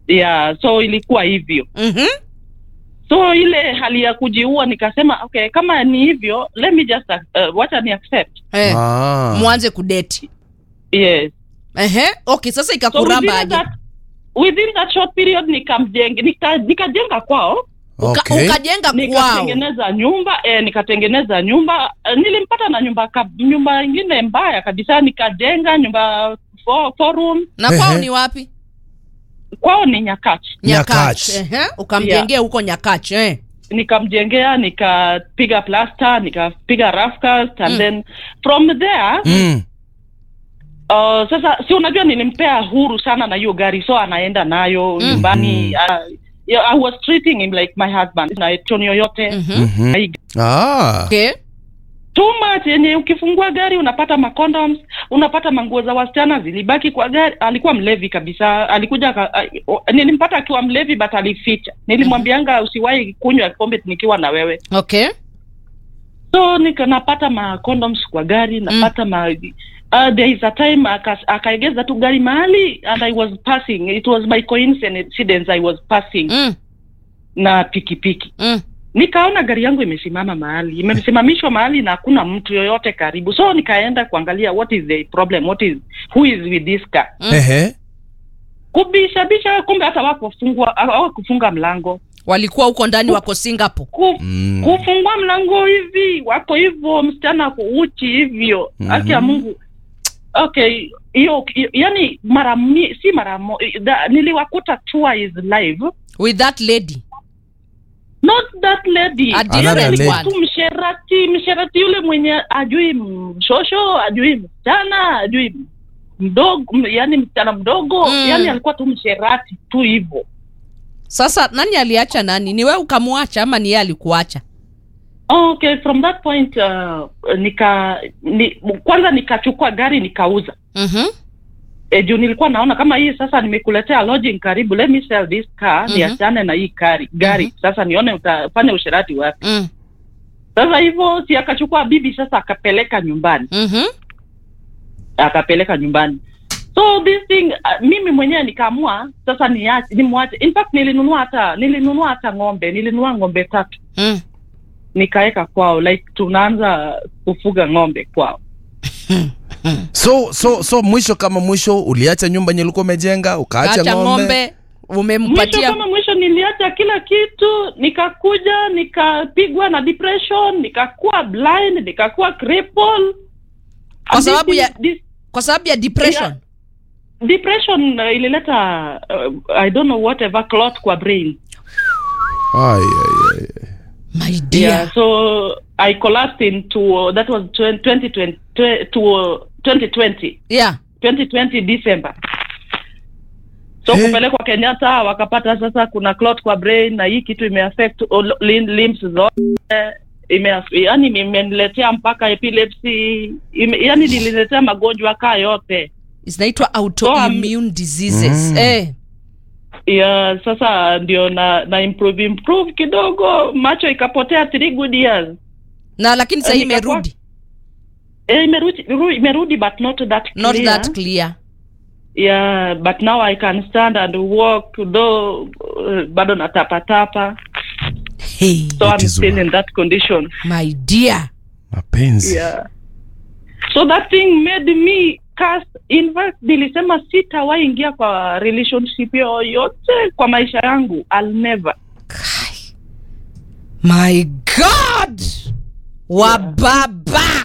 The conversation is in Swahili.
yeah so ilikuwa hivyo Mhm. so ile hali ya kujiua nikasema okay kama ni hivyo let me just uh, wacha ni accept Eh, Ah. mwanze kudeti yes Ehe. okay sasa so ikakuramba within aje that, within that short period nikamjenga nika, nikajenga kwao Uka, Okay. ukajenga kwao nikatengeneza nyumba eh, nikatengeneza nyumba eh, nilimpata na nyumba ka, nyumba ingine mbaya kabisa nikajenga nyumba four, four room na kwao Ehe. ni wapi kwao ni nyakach Nyakach. Ehe, ukamjengea huko nyakach eh. nikamjengea nikapiga plaster nikapiga rough cast and Mm. then from there Mm. uh, sasa si unajua nilimpea huru sana na hiyo gari so anaenda nayo Mm. nyumbani uh, yeah, I was treating him like my husband na toni yoyote Mhm. Mhm. I- Ah. Okay. too much yenye ukifungua gari unapata macondoms unapata manguo za wasichana zilibaki kwa gari alikuwa mlevi kabisa alikuja aka- a- o- nilimpata akiwa mlevi but alificha nilimwambianga usiwahi kunywa pombe nikiwa na wewe Okay. so nika napata ma condoms kwa gari napata ma uh, there is a time aka- akaegeza tu gari mahali and i was passing it was by coincidence i was passing Mm. na pikipiki Mm. nikaona gari yangu imesimama mahali imesimamishwa mahali na hakuna mtu yoyote karibu so nikaenda kuangalia what is the problem what is who is with this car Mm. Ehe. kubishabisha kumbe hata wakufungua hawakufunga mlango walikuwa huko ndani wako singapore Ku, Mm. kufungua mlango hivi wako hivyo msichana ako uchi hivyo Mhm. haki ya mungu okay hiyo hiyo- yani mara mi, si mara mo, da, niliwakuta twice live with that lady not that lady A different Yule alikuwa one. tu msherati msherati yule mwenye ajui mshosho ajui msichana ajui mdogo m- yani msichana mdogo Mm. yani alikuwa tu msherati tu hivyo sasa nani aliacha nani ni wewe ukamwacha ama ni yeye alikuacha okay from that point uh, nika ni, kwanza nikachukua gari nikauza Mhm. e, juu nilikuwa naona kama hii sasa nimekuletea lodging karibu let me sell this car Mhm. niachane na hii gari gari Mhm. sasa nione utafanya usherati wapi Mm. sasa hivyo si akachukua bibi sasa akapeleka nyumbani Mhm. akapeleka nyumbani so this thing uh, mimi mwenyewe nikaamua sasa niache nimwache in fact nilinunua hata nilinunua hata ng'ombe nilinunua ng'ombe tatu Mm. nikaweka kwao like tunaanza kufuga ng'ombe kwao So so so mwisho kama mwisho uliacha nyumba yenye ulikuwa umejenga ukaacha acha ng'ombe. ng'ombe mwisho umempatia kama mwisho niliacha kila kitu nikakuja nikapigwa na depression nikakuwa blind nikakuwa cripple Kwa And sababu this ya- is- this kwa sababu ya depression Yeah. depression uh, ilileta uh, i don't know whatever clot kwa brain Ai ai ai. my dear yeah so i collapsed into that was 20, 2020 twe- to uh, 2020 yeah 2020 december so Eh. kupelekwa kenyatta wakapata sasa kuna clot kwa brain na hii kitu imeaffect all lim- limbs zote ime yani imeniletea mpaka epilepsy ime, yani nililetea magonjwa kaa yote zinaitwa autoimmune diseases Mm. eh. ya sasa ndio na na improve improve kidogo macho ikapotea three good years na lakini sahii Eh, nikakuwa- imerudi eh, imerudi ru- imerudi but not that clear. not that clear yeah but now i can stand and walk though uh, bado natapatapa hey, so i'm That is still why. in that condition my dear Mapenzi. yeah so that thing made me cast in fact nilisema sitawahi ingia kwa relationship yoyote kwa maisha yangu i'll never Kai. my god wababa